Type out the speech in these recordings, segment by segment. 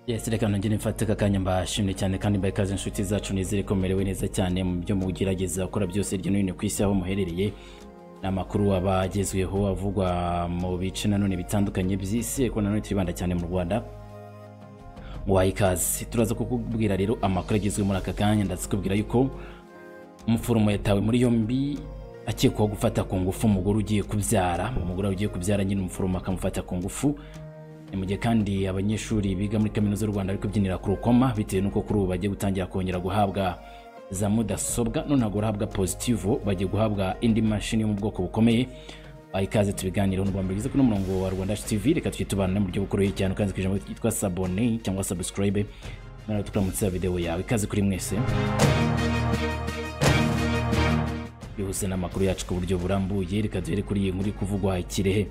Yes, reka nongere mfate aka kanya mbashimire cyane kandi mbaye ikaze inshuti zacu nizere ko mumerewe neza cyane mu byo mugerageza gukora byose hirya no hino ku isi aho muherereye ni amakuru aba agezweho avugwa mu bice nanone bitandukanye by'isi ariko nanone turibanda cyane mu rwanda waha ikaze turaza kukubwira rero amakuru agezweho muri aka kanya ndazikubwira yuko umuforomo yatawe muri yombi akekwaho gufata ku ngufu umugore ugiye kubyara umugore ugiye kubyara nyine umuforomo akamufata ku ngufu ni mu gihe kandi abanyeshuri biga muri kaminuza y'u rwanda bari kubyinira ku rukoma bitewe n'uko kuri ubu bagiye gutangira kongera guhabwa za mudasobwa none ntabwo urahabwa pozitivo bagiye guhabwa indi mashini yo mu bwoko bukomeye aha ikaze tubiganireho n'ubwambere bize kuri murongo wa rwanda tv reka twite abantu mu buryo bukoroheye cyane ukanze ku ijambo ryitwa sabone cyangwa subscribe noneho tukaramutse videwo yawe ikaze kuri mwese bihuse n'amakuru yacu ku buryo burambuye reka duhere kuri iyi nkuru iri kuvugwa ikirehe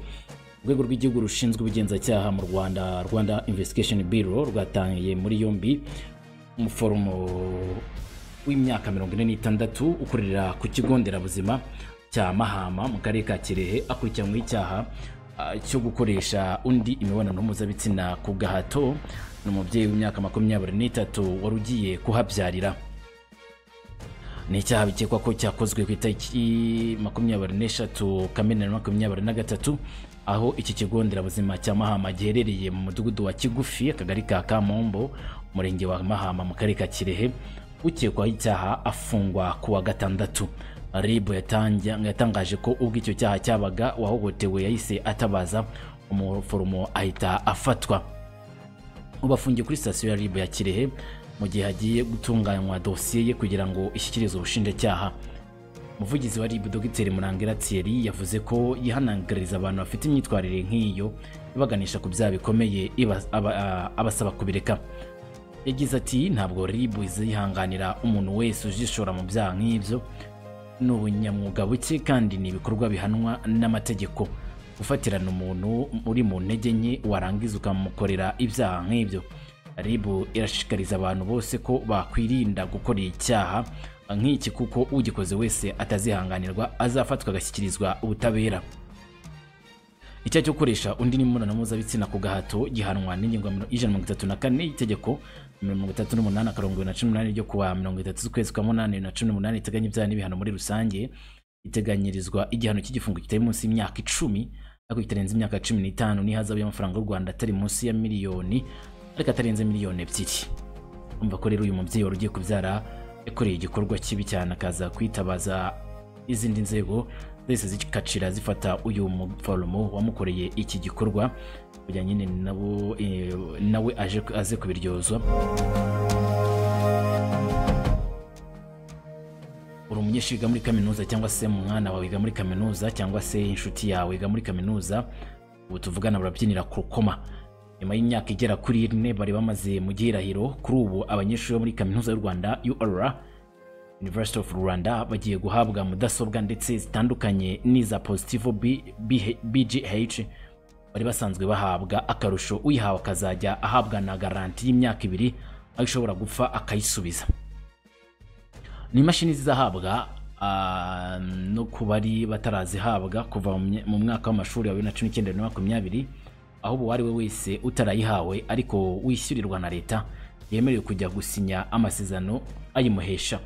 urwego rw'igihugu rushinzwe ubugenzacyaha mu rwanda rwanda investigation bureau rwatangiye muri yombi umuforomo w'imyaka mirongo ine n'itandatu ukorera ku kigo nderabuzima cya mahama mu karere ka kirehe akurikiranyweho icyaha ah, cyo gukoresha undi imibonano mpuzabitsina ku gahato ni umubyeyi w'imyaka makumyabiri n'itatu wari ugiye kuhabyarira ni icyaha bikekwa ko cyakozwe ku itariki makumyabiri n'eshatu kamena makumyabiri na gatatu aho iki kigo nderabuzima cya mahama giherereye mu mudugudu wa kigufi akagari ka kamombo umurenge wa mahama mu karere ka kirehe ukekwaho icyaha afungwa ku wa gatandatu rib yatanja- yatangaje ko ubwo icyo cyaha cyabaga uwahohotewe yahise atabaza umuforomo ahita afatwa ubu afungiye kuri sitasiyo ya ribu ya kirehe mu gihe hagiye gutunganywa dosiye ye kugira ngo ishyikirizwe ubushinjacyaha umuvugizi wa ribu dogiteri murangera thierry yavuze ko yihanangiriza abantu bafite imyitwarire nk'iyo ibaganisha ku byaha bikomeye iba- aba- a- abasaba kubireka yagize ati ntabwo ribu izihanganira umuntu wese ujishora mu byaha nk'ibyo ni ubunyamwuga buke kandi ni ibikorwa bihanwa n'amategeko gufatirana umuntu uri mu ntege nke warangiza ukamukorera ibyaha nk'ibyo ribu irashishikariza abantu bose ko bakwirinda gukora icyaha nk'iki kuko ugikoze wese atazihanganirwa azafatwa agashyikirizwa ubutabera icyaha cyo gukoresha undi n'imibonano mpuzabitsina ku gahato gihanwa n'ingingo ya mirongo- ijana na mirongo itatu na kane y'itegeko mirongo itatu n'umunani akarongo ibiri na cumi n'umunani ryo kuwa mirongo itatu z'ukwezi kwa munani bibiri na cumi n'umunani iteganya ibyaha n'ibihano muri rusange iteganyirizwa igihano cy'igifungo kitari munsi y'imyaka icumi ariko kitarenze imyaka cumi n'itanu n'ihazabu y'amafaranga y'u rwanda atari munsi ya miliyoni ariko atarenze miliyoni ebyiri umva ko rero uyu mubyeyi wari ugiye kubyara yakoreye igikorwa kibi cyane akaza kwitabaza izindi nzego zahise zikacira zifata uyu muforomo wamukoreye iki gikorwa kugira nyine nabo eh, nawe aje aze kubiryozwa uri umunyeshuri wiga muri kaminuza cyangwa se mwana wawe wiga muri kaminuza cyangwa se inshuti yawe wiga muri kaminuza ubu tuvugana barabyinira ku rukoma nyuma y'imyaka igera kuri ine bari bamaze mu gihirahiro kuri ubu abanyeshuri bo muri kaminuza y'u rwanda ur University of Rwanda bagiye guhabwa mudasobwa ndetse zitandukanye n'iza Positivo B- B- BGH bari basanzwe bahabwa akarusho uyihawe akazajya ahabwa na garanti y'imyaka ibiri aho ishobora gupfa akayisubiza ni imashini zizahabwa ah, no ku bari batarazihabwa kuva mu mye- mu mwaka w'amashuri wa bibiri na cumi n'icyenda na makumyabiri aho uwo ari we wese utarayihawe ariko wishyurirwa na leta yemerewe kujya gusinya amasezerano ayimuhesha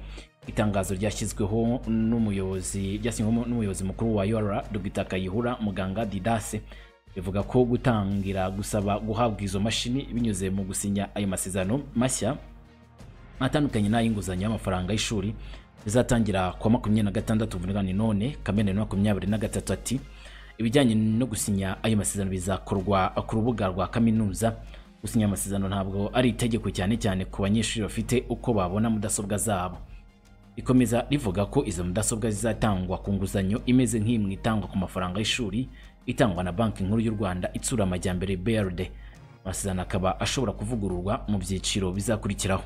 itangazo ryashyizweho n'umuyobozi ryashyizweho n'umuyobozi mukuru wa yora dogita kayihura muganga didase bivuga ko gutangira gusaba guhabwa izo mashini binyuze mu gusinya ayo masezerano mashya atandukanye n'ay'inguzanyo y'amafaranga y'ishuri bizatangira ku wa makumyabiri na gatandatu vuganani none kamena na makumyabiri na gatatu ati ibijyanye no gusinya ayo masezerano bizakorwa ku rubuga rwa kaminuza gusinya amasezerano ntabwo ari itegeko cyane cyane ku banyeshuri bafite uko babona mudasobwa zabo rikomeza rivuga ko izo mudasobwa zizatangwa ku nguzanyo imeze nk'imwe itangwa ku mafaranga y'ishuri itangwa na banki nkuru y'u rwanda itsura amajyambere brd amasezerano akaba ashobora kuvugururwa mu byiciro bizakurikiraho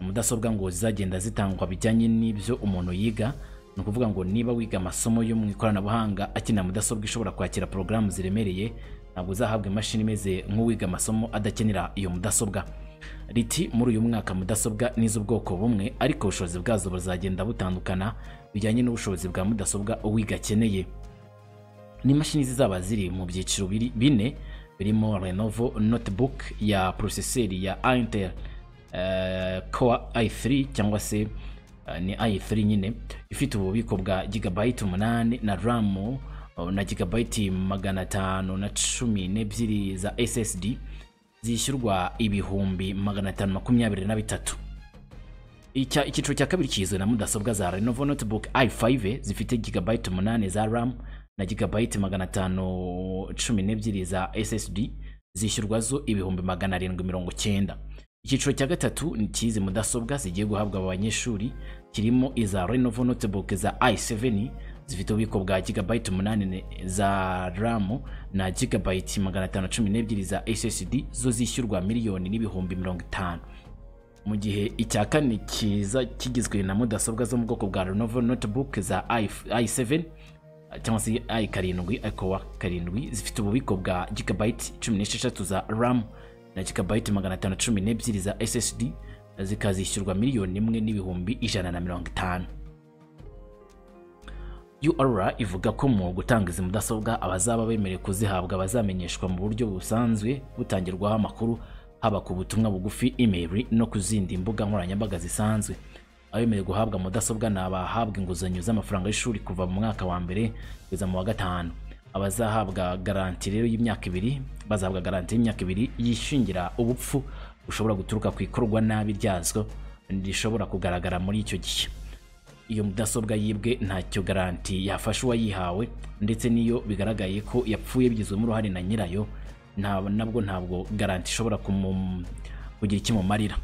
mudasobwa ngo zizagenda zitangwa bijyanye n'ibyo umuntu yiga ni ukuvuga ngo niba wiga amasomo yo mu ikoranabuhanga akenera mudasobwa ishobora kwakira porogaramu ziremereye ntabwo uzahabwa imashini imeze nk'uwiga amasomo adakenera iyo mudasobwa riti muri uyu mwaka mudasobwa ni iz'ubwoko bumwe ariko ubushobozi bwazo buzagenda butandukana bijyanye n'ubushobozi bwa mudasobwa uwiga akeneye ni imashini zizaba ziri mu byiciro biri- bine birimo Lenovo notebook ya poroseseri ya Intel eh, Core i3 cyangwa se eh, ni i3 nyine ifite ububiko bwa gigabyte umunani na RAM oh, na gigabyte magana atanu na cumi n'ebyiri za SSD zishyurwa ibihumbi magana atanu makumyabiri na bitatu Icya- icyiciro cya kabiri kigizwe na mudasobwa za Lenovo notebook i5 zifite gigabyte umunani za RAM na gigabyte magana atanu cumi n'ebyiri za SSD zishyurwa zo ibihumbi magana arindwi mirongo cyenda icyiciro cya gatatu ni icy'izi mudasobwa zigiye guhabwa aba banyeshuri kirimo iza Lenovo notebook za i7 zifite ububiko bwa gigabyte umunani ne- za RAM na gigabyte magana atanu cumi n'ebyiri za SSD zo zishyurwa miliyoni n'ibihumbi mirongo itanu mu gihe icya kane kiza kigizwe na mudasobwa zo mu bwoko bwa Lenovo notebook za i- i7 cyangwa se i karindwi ikowa karindwi zifite ububiko bwa gigabyte cumi n'esheshatu za ram na gigabyte magana atanu cumi n'ebyiri za ssd zikazishyurwa miliyoni imwe n'ibihumbi ijana na mirongo itanu UR ivuga ko mu gutanga izi mudasobwa abazaba bemerewe kuzihabwa bazamenyeshwa mu buryo busanzwe butangirwaho amakuru haba ku butumwa bugufi email no ku zindi mbuga nkoranyambaga zisanzwe abemerewe guhabwa mudasobwa ni abahabwa inguzanyo z'amafaranga y'ishuri kuva mu mwaka wa mbere kugeza mu wa gatanu abazahabwa garanti rero y'imyaka ibiri bazahabwa garanti y'imyaka ibiri yishingira ubupfu bushobora guturuka ku ikorwa nabi ryazo rishobora kugaragara muri icyo gihe iyo mudasobwa yibwe ntacyo garanti yafashe uwayihawe ndetse n'iyo bigaragaye ko yapfuye bigizwemo uruhare na nyirayo nta- nabwo ntabwo garanti ishobora kumu- kugira ikimumarira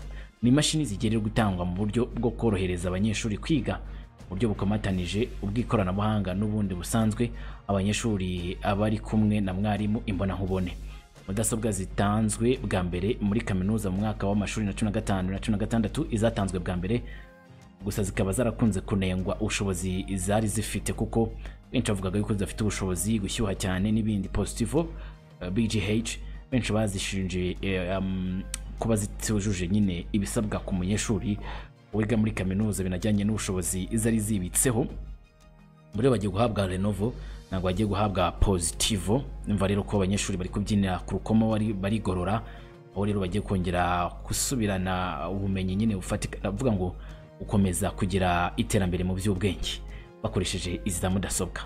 ni imashini zigenewe gutangwa mu buryo bwo korohereza abanyeshuri kwiga mu buryo bukomatanije ubw'ikoranabuhanga n'ubundi busanzwe abanyeshuri abari kumwe na mwarimu imbonankubone mudasobwa zitanzwe bwa mbere muri kaminuza mu mwaka w'amashuri na cumi na gatanu na cumi na gatandatu izatanzwe bwa mbere gusa zikaba zarakunze kunengwa ubushobozi zari zifite kuko benshi bavugaga yuko zidafite ubushobozi gushyuha cyane n'ibindi positivo eh, bgh benshi bazishinje eh, um, kuba zitujuje nyine ibisabwa ku munyeshuri wiga muri kaminuza binajyanye n'ubushobozi zari zibitseho muri bo bagiye guhabwa Lenovo ntabwo bagiye guhabwa Positivo imva rero ko abanyeshuri bari kubyinira ku rukomo bari- barigorora aho rero bagiye kongera gusubirana ubumenyi nyine bufatika ndavuga ngo gukomeza kugira iterambere mu by'ubwenge bakoresheje izi za mudasobwa